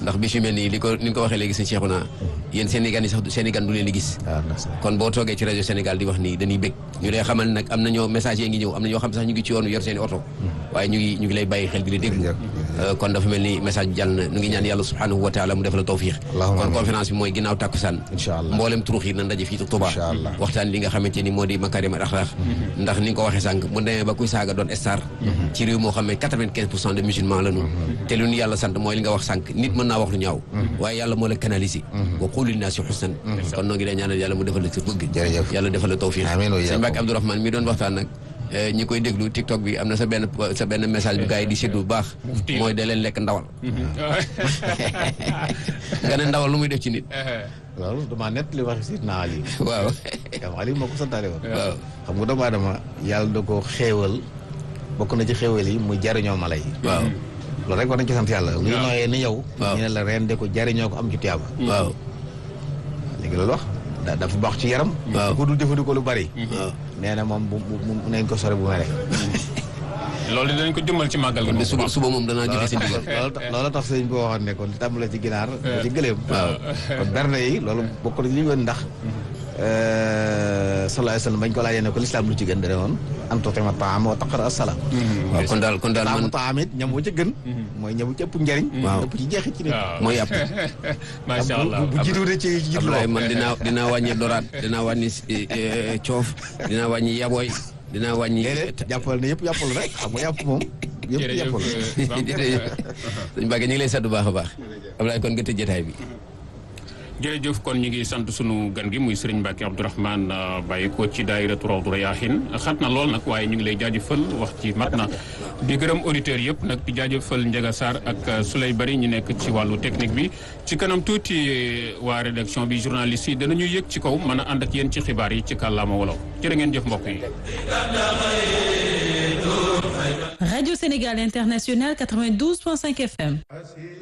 ndax bis yu mel nii li ko ni nga ko waxee léegi sëñ Cheikhouna yéen Sénégal yi sax Sénégal du leen di gis waaw ndax kon boo toogee ci rajo Sénégal di wax nii dañuy bég ñu lay xamal nag am na ñoo message yi ngi ñëw am na ñoo xam sax ñu ngi ci yoon yor seen i oto waaye ñu ngi ñu ngi lay bàyyi xel di la déglu kon dafa mel ni message bi jàll na ñu ngi ñaan yàlla subhanahu wa taala mu defal la tawfiix Allahumma kon amiin. conférence bi mooy ginnaaw tàkkusaan Incha allah. mboolem turux yi nan daje fii ci Touba Incha allah. waxtaan li nga xamante ni moo di makarim al axlaq ndax ni nga ko waxee sànq mu demee ba kuy saaga doon star ci réew moo xam ne quatre-vingt-quinze pour cent de musulmans la ñu te lu ñu yàlla sant mooy li nga wax sànq nit mën naa wax lu ñaaw waaye yàlla moo la canaliser wa qulu linnaasi husnan kon noo ngi lay ñaanal yàlla mu defal la sa bëgg Jërëjëf. yàlla defal la tawfiq Amiin wa sëñ iyaakum. Mbacke Abdourahmane mi doon waxtaan nag eh, ñi koy déglu TikTok bi am na sa benn sa benn message bu gars yi di séddu bu baax mooy da leen lekk ndawal nga ne ndawal lu muy def ci nit loolu damaa nett li waxi Sidna Ali waaw kam Ali moo ko santaale woon waaw xam nga doomu aadama yàlla da ko xéewal bokk na ci xéewal yi muy jariñoo mala yi waaw loolu rek war nañ ci sant yàlla luy nooyee ni yow Waaw. ñu ne la ren de ko jariñoo ko am ci tiyaaba waaw léegi loolu wax da dafa baax ci yaram Waaw. ku dul jëfandikoo lu bari waaw nee na moom bu bu bu nañ ko sore bu mere loolu dinañ ko jëmmal ci màggal gi kon de moom suba suba moom danaa joxe si ndigal loolu tax loolu tax sëñ bi waxoon ne kon tàmbale ci ginaar ba ci gëléem waaw kon berne yi loolu bokk na ci li ñu woon ndax sallallahu alayhi wa sallam bañ ko laajee ne ko lislaam lu ci gën dane woon an tutima taam wa taqra asalaam waaw kon daal kon daal taamu man taam it ñam wu ca gën mooy ñam wu ci ëpp njariñ Waaw. ëpp ci jeexit ci nit waaw mooy yàpp macha bu- allah bu jiitu de ci ci jiitu Abdoulaye loo man dinaa dinaa wàññi doraat dinaa wàññi eh, eh, coof dinaa wàññi yabooy dinaa wàññi déedéet jàppal ne yëpp jàppal rek xam nga yàpp moom yëpp jërëjëf yàppal jërëjëf sëñ Mbacke ñu ngi lay sant bu baax a baax Abdoulaye kon nga tëj jotaay bi jërëjëf kon ñu ngi sant sunu gan gi muy Serigne Mbacke Abdourahmane euh, bàyyi ko ci daayiratu Rawdu Rayaahin xat na lool nag waaye ñu ngi lay jaajëfal wax ci mat na di gërëm auditeurs yëpp nag di jaajëfal Ndiaga Sarr ak euh, Souley Bari ñu nekk ci wàllu technique bi ci kanam tuuti euh, waa rédaction bi journaliste yi danañu yëg ci kaw mën a ànd ak yéen ci xibaar yi ci kàllaama wolof jërë ngeen jëf mbokk yi. Radio Sénégal International 92.5 FM.